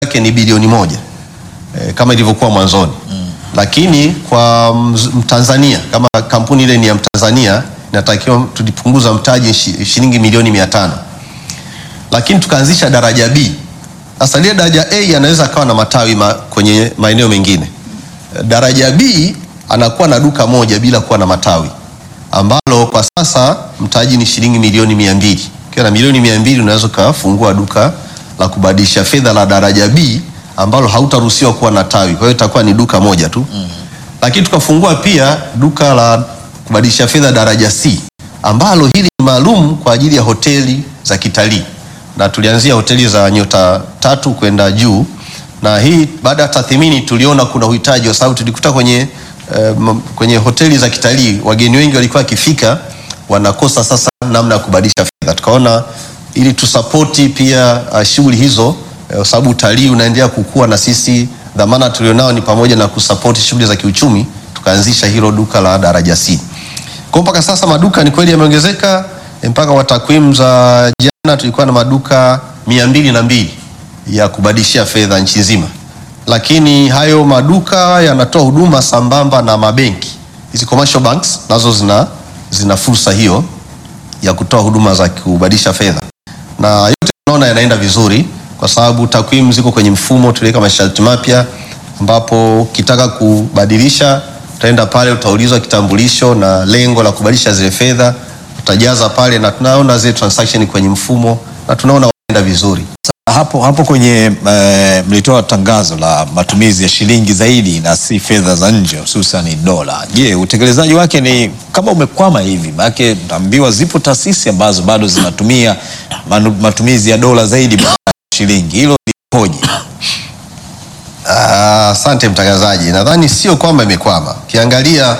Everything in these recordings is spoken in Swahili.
yake ni bilioni moja e, kama ilivyokuwa mwanzoni mm. Lakini kwa mz- Mtanzania kama kampuni ile ni ya Mtanzania inatakiwa tulipunguza mtaji shi- shilingi milioni mia tano lakini tukaanzisha daraja B. Sasa lile daraja A anaweza akawa na matawi ma, kwenye maeneo mengine. Daraja B anakuwa na duka moja bila kuwa na matawi, ambalo kwa sasa mtaji ni shilingi milioni mia mbili. Ukiwa na milioni mia mbili unaweza ukafungua duka la kubadilisha fedha la daraja B ambalo hautaruhusiwa kuwa na tawi, kwa hiyo itakuwa ni duka moja tu mm. Lakini tukafungua pia duka la kubadilisha fedha daraja C ambalo hili ni maalum kwa ajili ya hoteli za kitalii na tulianzia hoteli za nyota tatu kwenda juu, na hii baada ya tathmini tuliona kuna uhitaji, kwa sababu tulikuta kwenye, eh, m- kwenye hoteli za kitalii wageni wengi walikuwa wakifika wanakosa sasa namna ya kubadilisha fedha. Tukaona ili tusapoti pia uh, shughuli hizo eh, kwa sababu utalii unaendelea kukua, na sisi dhamana tulionao ni pamoja na kusapoti shughuli za kiuchumi, tukaanzisha hilo duka la daraja C. Kwa mpaka sasa maduka ni kweli yameongezeka eh, mpaka wa takwimu za jana tulikuwa na maduka mia mbili na mbili ya kubadilishia fedha nchi nzima, lakini hayo maduka yanatoa huduma sambamba na mabenki. Hizi commercial banks nazo zina, zina fursa hiyo ya kutoa huduma za kubadilisha fedha, na yote tunaona yanaenda vizuri kwa sababu takwimu ziko kwenye mfumo. Tuliweka masharti mapya ambapo ukitaka kubadilisha utaenda pale, utaulizwa kitambulisho na lengo la kubadilisha zile fedha, utajaza pale, na tunaona zile transaction kwenye mfumo na tunaona wanaenda vizuri. Hapo, hapo kwenye e, mlitoa tangazo la matumizi ya shilingi zaidi na si fedha za nje hususan dola. Je, utekelezaji wake ni kama umekwama hivi? Maanake naambiwa zipo taasisi ambazo bado zinatumia manu, matumizi ya dola zaidi badala ya shilingi. Hilo lipoje? Ah, Asante mtangazaji, nadhani sio kwamba imekwama. Ukiangalia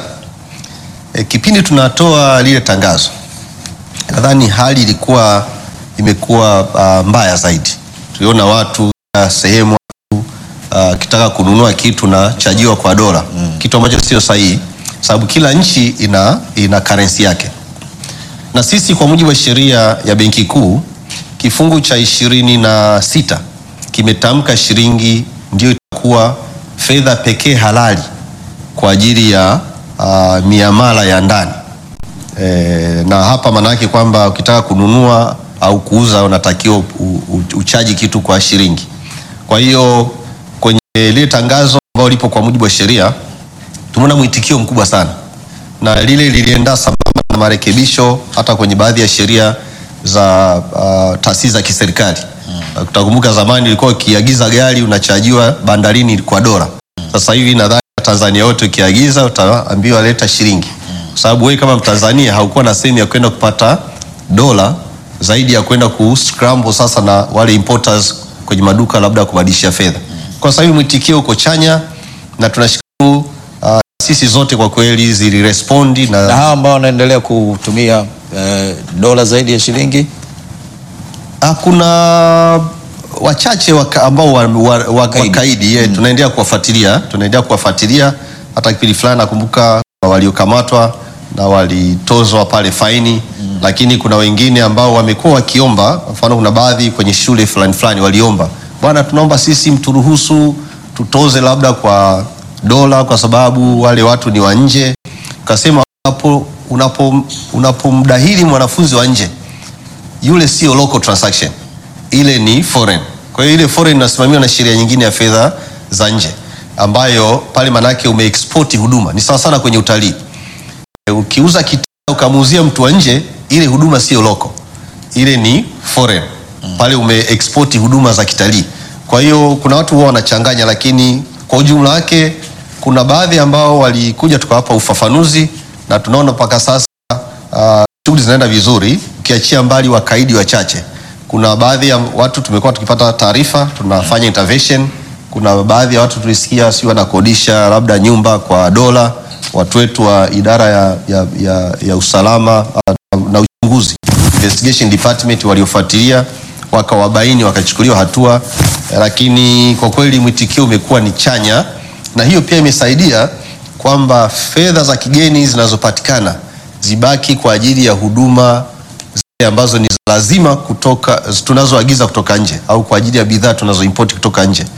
eh, kipindi tunatoa lile tangazo, nadhani hali ilikuwa imekuwa ah, mbaya zaidi. Tuliona watu ah, sehemu watu ah, kitaka kununua kitu na chajiwa kwa dola mm. kitu ambacho sio sahihi, sababu kila nchi ina, ina currency yake na sisi kwa mujibu wa sheria ya Benki Kuu kifungu cha ishirini na sita kimetamka shilingi ndio itakuwa fedha pekee halali kwa ajili ya uh, miamala ya ndani e, na hapa maana yake kwamba ukitaka kununua au kuuza unatakiwa u- u- uchaji kitu kwa shilingi. Kwa hiyo kwenye lile tangazo ambalo lipo kwa mujibu wa sheria tumeona mwitikio mkubwa sana na lile lilienda sambamba na marekebisho hata kwenye baadhi ya sheria za uh, taasisi za kiserikali mm. Utakumbuka zamani ilikuwa ukiagiza gari unachajiwa bandarini kwa dola. Sasa hivi nadhani Tanzania wote ukiagiza utaambiwa leta shilingi, kwa sababu wewe kama Mtanzania haukuwa na sehemu ya kwenda kupata dola zaidi ya kwenda ku scramble sasa na wale importers kwenye maduka labda ya kubadilishia fedha. Kwa sasa hivi mwitikio uko chanya na tunashukuru uh, sisi zote kwa kweli zilirespondi Na na hawa ambao wanaendelea kutumia e, dola zaidi ya shilingi Ah, kuna wachache waka, ambao wa, wa, wa, Kaidi. wakaidi yeah, tunaendelea kuwafuatilia tunaendelea kuwafuatilia hata kipindi fulani nakumbuka kuna waliokamatwa na walitozwa pale faini lakini kuna wengine ambao wamekuwa wakiomba kwa mfano kuna baadhi kwenye shule fulani fulani waliomba bwana tunaomba sisi mturuhusu tutoze labda kwa dola kwa sababu wale watu ni wa nje ukasema unapo unapo unapomdahili mwanafunzi wa nje yule sio local transaction, ile ni foreign. Kwa hiyo ile foreign inasimamiwa na sheria nyingine ya fedha za nje, ambayo pale manake umeexport huduma. Ni sawa sana kwenye utalii, E, ukiuza kitanda ukamuuzia mtu wa nje, ile huduma sio local, ile ni foreign. Pale umeexport huduma za kitalii. Kwa hiyo kuna watu huwa wanachanganya, lakini kwa ujumla wake kuna baadhi ambao walikuja tukawapa ufafanuzi na tunaona mpaka sasa uh, shughuli zinaenda vizuri, ukiachia mbali wakaidi wachache. Kuna baadhi ya watu tumekuwa tukipata taarifa, tunafanya intervention. Kuna baadhi ya watu tulisikia si wanakodisha labda nyumba kwa dola, watu wetu wa idara ya, ya, ya, ya usalama uh, na uchunguzi investigation department waliofuatilia wakawabaini wakachukuliwa hatua, eh, lakini kwa kweli mwitikio umekuwa ni chanya, na hiyo pia imesaidia kwamba fedha za kigeni zinazopatikana zibaki kwa ajili ya huduma zile ambazo ni za lazima kutoka tunazoagiza kutoka nje au kwa ajili ya bidhaa tunazoimport kutoka nje.